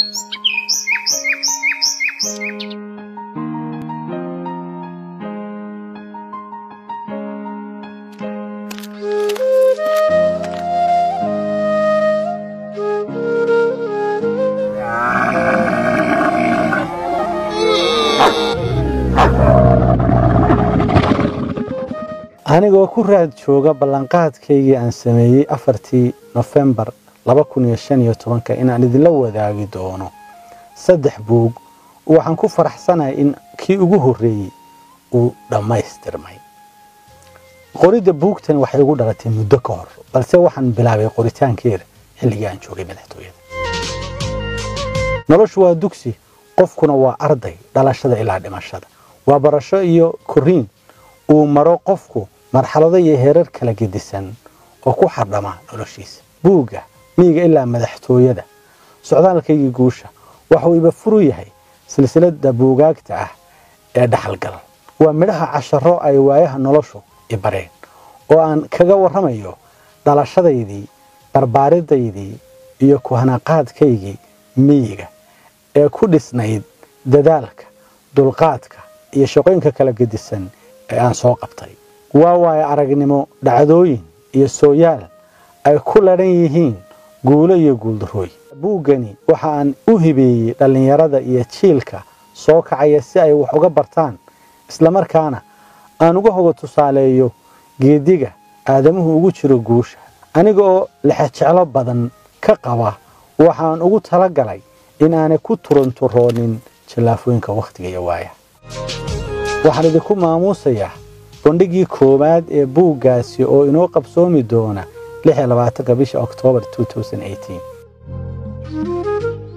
anigoo ku raad jooga ballanqaadkaygii aan sameeyey afartii nofembar laba kun iyo shan iyo tobanka inaan idinla wadaagi doono saddex buug waxaan ku faraxsanahay in kii ugu horreeyey uu dhammaystirmay qoridda buugtani waxay igu dhalatay muddo ka hor balse waxaan bilaabay qoritaankeeda xilligii aan joogay madaxtooyada noloshu waa dugsi qofkuna waa arday dhalashada ilaa dhimashada waa barasho iyo koriin uu maro qofku marxalado iyo heerar kala gedisan oo ku xardhama noloshiisa buugga miyiga ilaa madaxtooyada socdaalkaygii guusha waxuu iba furu yahay silsiladda buugaagta ah ee dhaxalgal waa midhaha casharo ay waayaha noloshu i bareen oo aan kaga warramayo dhalashadaydii barbaaridaydii iyo kuhanaqaadkaygii miyiga ee ku dhisnayd dadaalka dulqaadka iyo shaqooyinka kala gedisan ee aan soo qabtay waa waayo aragnimo dhacdooyin iyo sooyaal ay ku ladhan yihiin guulo iyo guuldarooy buuggani waxa aan u hibeeyey dhallinyarada iyo jiilka soo kacaya si ay wax uga bartaan islamarkaana aan uga hoga tusaaleeyo geediga aadamuhu ugu jiro guusha aniga oo lexejeclo badan ka qaba waxaan ugu tala galay inaanay ku turunturoonin jallaafooyinka wakhtiga iyo waayaha waxaan idinku maamuusayaa bandhigii koowaad ee buuggaasi oo inoo qabsoomi doona bisha oktoobar